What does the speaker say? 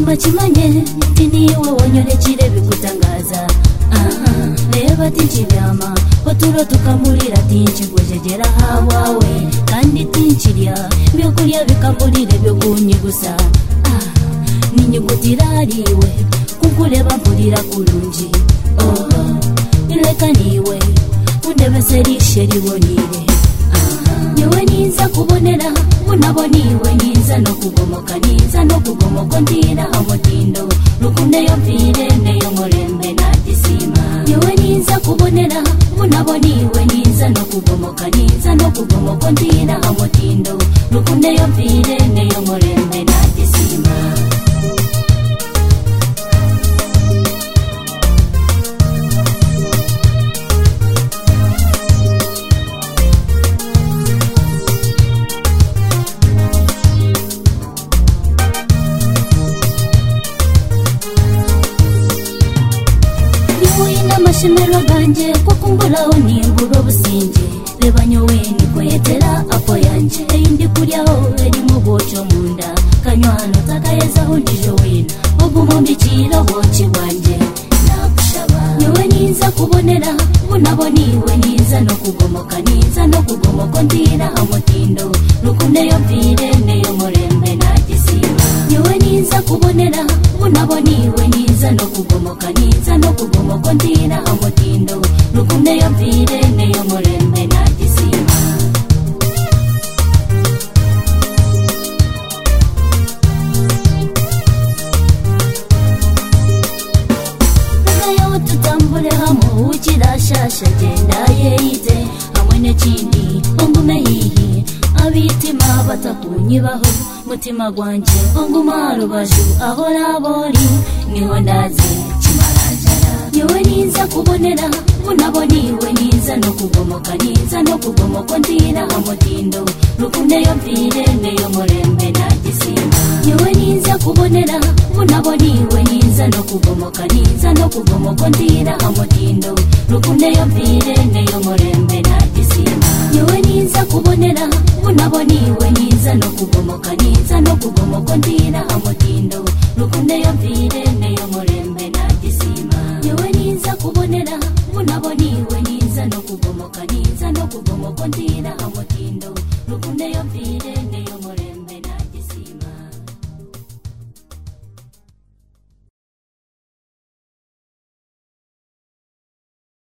bakimanye ti niwe wonyine kirebe gutangaza aha reba tinkiryama batura tukamurira tinkigujegera hawawe kandi tinkirya byokurya bikamurire byo kunyibuza aha ni inyuguti irariwe kuko ureba mvurira kurungi oho reka niwe undebese rishe ribonire niwe niza kubonera munabo niwe niza no kugomoka niza no kugomoka ndira amutindo rukundo yo mvire neyo murembe na gisima niwe niza kubonera munabo niwe niza no kugomoka niza no kugomoka ndira amutindo rukundo yo mvire neyo murembe na gisima niwina amashimero ganjye kuko umburaho nibura ubusinge reba nyowe niko yetera apo yanjye indi kuryaho irimo boco mu nda kanywa hano takayezaho ndije wina ubumbikira boci bwanjye nagushaba niwe niza kubonera bunabo niwe niza no kugomoka niza no kugomoka ndira amutindo rukundo yo mvire neyo murembe na gisima niwe niza kubonera bunabo niwe niza no kugomoka niza no kugomoka ndira amutindo rukundo yo mvire neyo murembe na gisima ngayo tutambule hamwe ukirashasha genda yeyite hamwe n'ikindi ungume hihi abitima batakunyibaho mutima gwanjye unguma rubavu aho nabori niho ndaze kimarajara niwe niza kubonera bunabo niwe niza no kugomoka niza no kugomoka ndira amutindo rukundo yo mvire neyo murembe na gisima niwe niza kubonera bunabo niwe niza no kugomoka niza no kugomoka ndira amutindo rukundo yo mvire neyo murembe na gisima niwe niza kubonera bunabo niwe niza no kugomoka niza no kugomoka ndira amutindo rukundo yo mvire neyo murembe na gisima niwe niza kubonera bunabo niwe niza no kugomoka niza no kugomoka ndira amutindo rukundo yo mvire neyo